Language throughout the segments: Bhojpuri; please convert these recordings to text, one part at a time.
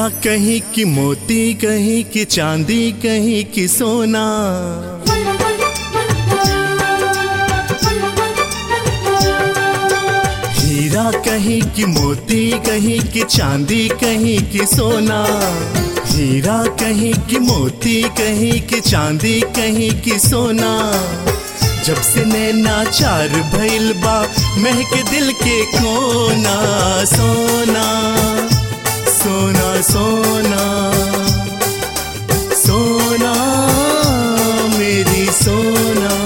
कहीं की मोती कहीं की चांदी कहीं की सोना हीरा कहीं की मोती कहीं की चांदी कहीं की सोना हीरा कहीं की मोती कहीं की चांदी कहीं की सोना जब से नैना चार भइल बा महक दिल के कोना सोना सोना सोना सोना मेरी सोना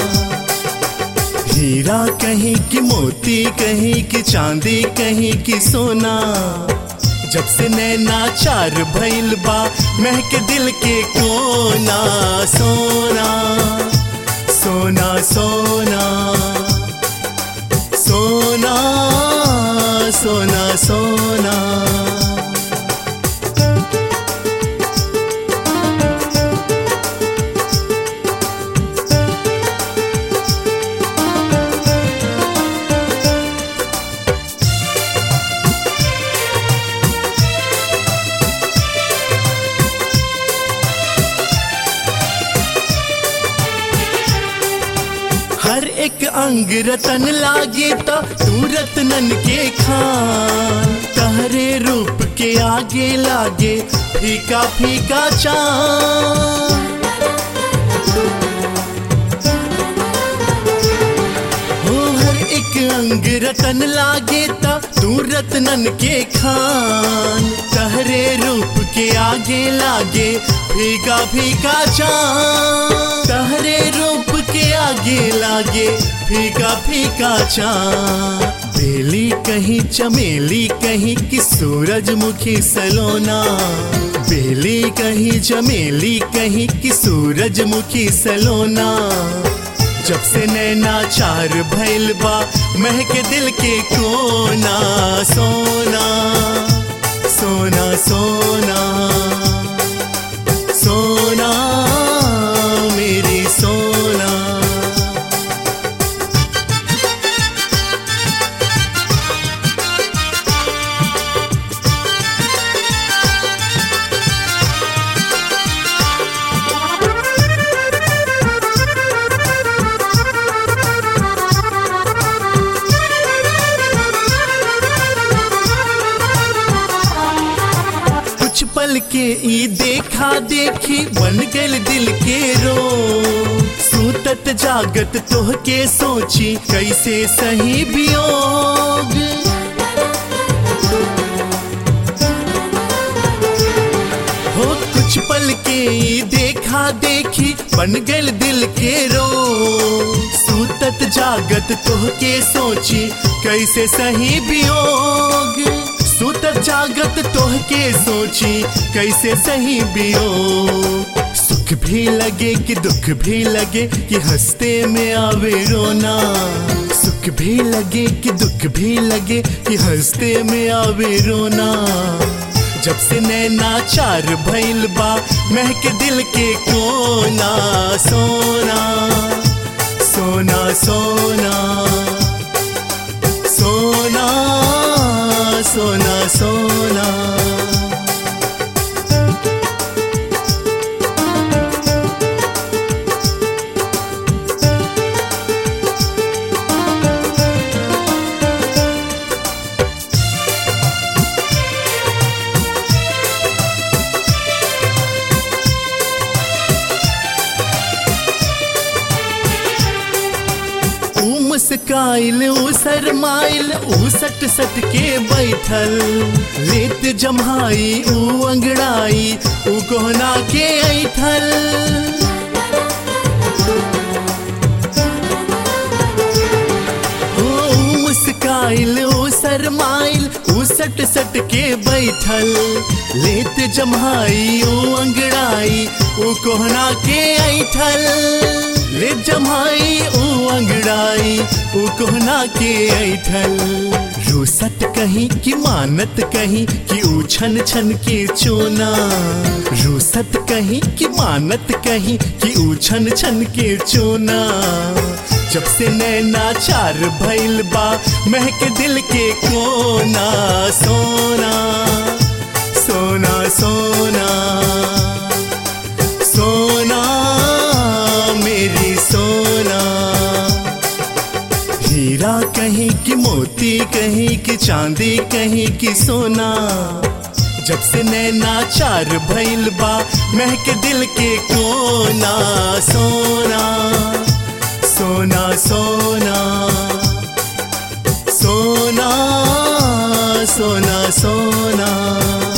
हीरा कहीं की मोती कहीं की चांदी कहीं की सोना जब से नैना चार भइल बा महक दिल के कोना सोना सोना सोना सोना सोना सोना हर एक अंग रतन लागे तो तू रतनन के खान तहरे रूप के आगे लागे फीका फीका चांद हो हर एक अंग रतन लागे तो तू रतनन के खान तहरे रूप के आगे लागे फीका फीका चांद तहरे रूप के आगे लागे फीका फीका चांद बेली कहीं चमेली कहीं की सूरजमुखी सलोना बेली कहीं चमेली कहीं की सूरजमुखी सलोना जब से नैना चार भैल बा महक दिल के कोना सोना सोना सोना सोना मेरी सोना कुछ पल के ई देखा देखी बन गल दिल के रो सूतत जागत तोह के सोची कैसे सही वियोग हो कुछ पल के ई देखा देखी बन गल दिल के रो सूतत जागत तोह के सोची कैसे सही वियोग सुतत जागत तोह के सोची कैसे सही बियो सुख भी लगे कि दुख भी लगे कि हंसते में आवे रोना सुख भी लगे कि दुख भी लगे कि हंसते में आवे रोना जब से नैना चार भैल बा महक दिल के कोना सोना सोना सोना सोना सोना सोना ऊ मुस्काइल ऊ शरमाइल ऊ सट सट के बैठल रेत जमाई ऊ अंगड़ाई ऊ कोहना के ऐठल ओ ऊ मुस्काइल ऊ शरमाइल ऊ सट सट के बैठल लेत जमाई ऊ अंगड़ाई ऊ कोहना के ऐठल ले जमाई ऊ अंगड़ाई ऊ कोहना के ऐठल रूसत कहीं कि मानत कहीं कि ऊ छन छन के चोना रूसत कहीं कि मानत कहीं कि ऊ छन छन के चोना जब से नैना चार भैल बा महक दिल के कोना सोना सोना सोना सोना मेरी सोना हीरा कहीं की मोती कहीं की चांदी कहीं की सोना जब से नैना चार भइल बा महक दिल के कोना सोना सोना सोना सोना सोना सोना